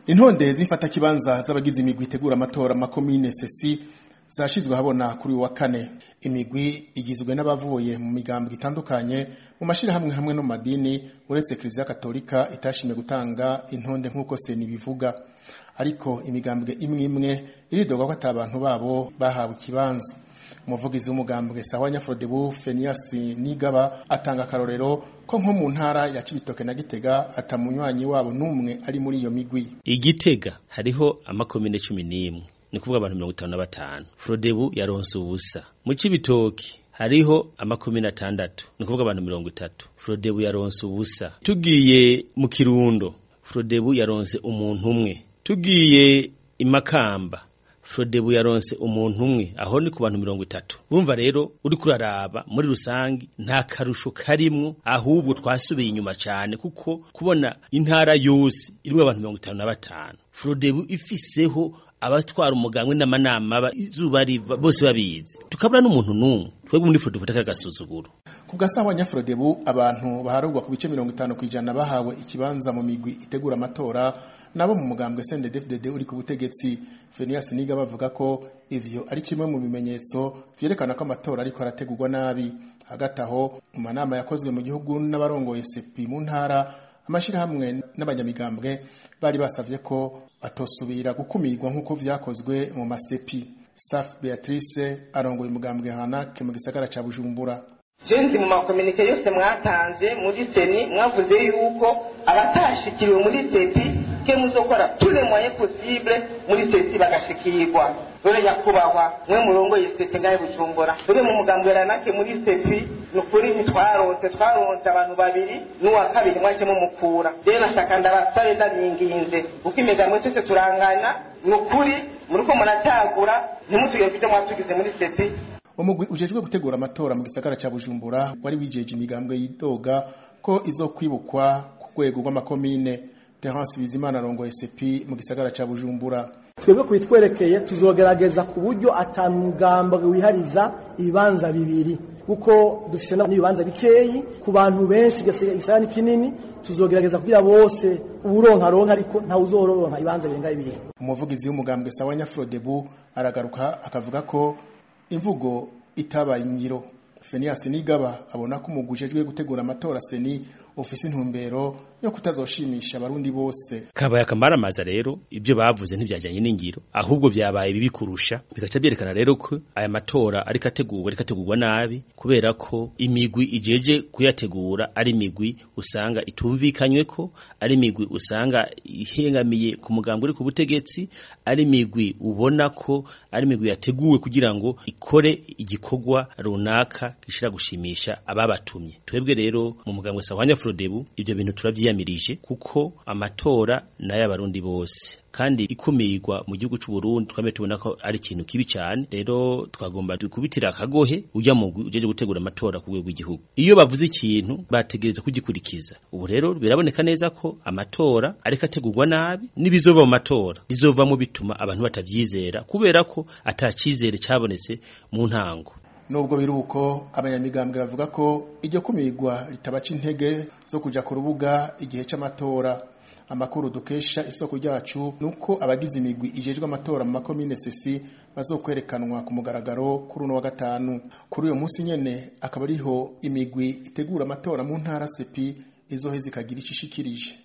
intonde z'imfatakibanza z'abagize imigwi itegura amatora makomine sesi zashizwe habona kuri uyu wa kane imigwi igizwe n'abavuye mu migambwe itandukanye mu mashirahamwe hamwe no mu madini uretse kiliziya katolika itashimye gutanga intonde nk'uko seni bivuga ariko imigambwe imwe imwe iridoga ko ata bantu babo bahawe ikibanza umuvugizi w'umugambwe sawa nyafodebu Fenias Nigaba atanga akarorero ko nko mu ntara ya Cibitoke na Gitega atamunywanyi wabo numwe ari muri iyo migwi igitega hariho amakomine cumi n'imwe ni kuvuga abantu mirongo itanu na batanu Frodebu yaronse ubusa mu Cibitoki hariho amakomine atandatu ni kuvuga abantu mirongo itatu Frodebu yaronse ubusa tugiye mu Kirundo Frodebu yaronse umuntu umwe tugiye imakamba Frodebu yaronse umuntu umwe aho ni ku bantu mirongo itatu bumva rero uri kuraraba muri rusangi nta karusho karimwo ahubwo twasubiye inyuma cyane kuko kubona intara yose irimwo abantu mirongo itanu na batanu Frodebu ifiseho abatwara umugambwe n'amanama izuba riva bose babizi tukabura n'umuntu n'umwe twebwe muri Frodebu dufata agasuzuguro ku gasawa nyafrodebu abantu baharugwa ku bice mirongo itanu kw'ijana bahawe ikibanza mu migwi itegura amatora nabo mu mugambwe CNDD-FDD uri ku butegetsi Fenias Niga bavuga ko ivyo ari kimwe mu bimenyetso vyerekana ko amatora ariko arategurwa nabi hagati aho mu manama yakozwe mu gihugu n'abarongoye sepi mu ntara amashirahamwe n'abanyamigambwe bari basavye ko batosubira gukumirwa nk'uko vyakozwe mu masepi Saf Beatrice arongoye umugambwe Hanake mu gisagara ca Bujumbura jenzi mu makominike yose mwatanze muri seni mwavuze yuko abatashikiriwe muri sepi ke muzokora tous les moyens possibles muri sesi bagashikirwa dore nyakubahwa mwe murongoye sepi ngahe bujumbura dore mu mugambi ranake muri sepi ni ukuri ntitwaronse twaronse abantu babiri n'uwa kabiri mwaje mumukura rero nashaka ndabasabe ndabinginze kuko imigambwe twese turangana ni ukuri muriko muracyagura ntimutugeze ibyo mwatugize muri sepi umugwi ujejwe gutegura amatora mu gisagara ca Bujumbura wari wijeje imigambwe yidoga ko izokwibukwa ku rwego rw'amakomine Terence Bizimana arongoye SP mu gisagara ca Bujumbura twebwe kubitwerekeye tuzogerageza ku buryo atamugambwe wihariza ibibanza bibiri kuko dufise n'ibibanza bikeyi ku bantu benshi gisagara ni kinini tuzogerageza kugira bose uburonka ronka ariko nta uzoronka ibibanza birenga bibiri umuvugizi w'umugambwe sawa Nyafrodebu aragaruka akavuga ko imvugo itabaye ingiro Fenias Nigaba abona ko umugujejwe gutegura amatora seni ufise intumbero yo kutazoshimisha abarundi bose kabaye akamaramaza rero ibyo bavuze ntibyajyanye n'ingiro ahubwo byabaye bibi kurusha bigaca byerekana rero ko aya matora ariko ategurwa ariko ategurwa nabi kubera ko imigwi ijeje kuyategura ari imigwi usanga itumvikanywe ko ari imigwi usanga ihengamiye ku mugambwe uri ku butegetsi ari imigwi ubona ko ari imigwi yateguwe kugira ngo ikore igikorwa runaka gishira gushimisha ababatumye twebwe rero mu mugambwe sawanya Frodebu ibyo bintu turavyiyamirije kuko amatora n'ay'abarundi bose kandi ikumirwa mu gihugu cy'u Burundi twame tubona ko ari ikintu kibi cyane rero twagomba kubitira akagohe ujya mu ujeje gutegura amatora ku rwego rw'igihugu iyo bavuze ikintu bategereza kugikurikiza ubu rero biraboneka neza ko amatora ariko ategurwa nabi n'ibizova mu matora bizovamo bituma abantu batavyizera kubera ko atacizere cabonetse mu ntango nubwo biruko abanyamigambwe bavuga ko iryo kumirwa ritabaca intege zo kuja ku rubuga igihe c'amatora amakuru dukesha isoko ryacu nuko abagize imigwi ijejwe amatora mu makomine sesi bazokwerekanwa ku mugaragaro kuri uno wa gatanu kuri uyo munsi nyene akaba ariho imigwi itegura amatora mu ntara sepi izoheza ikagira icishikirije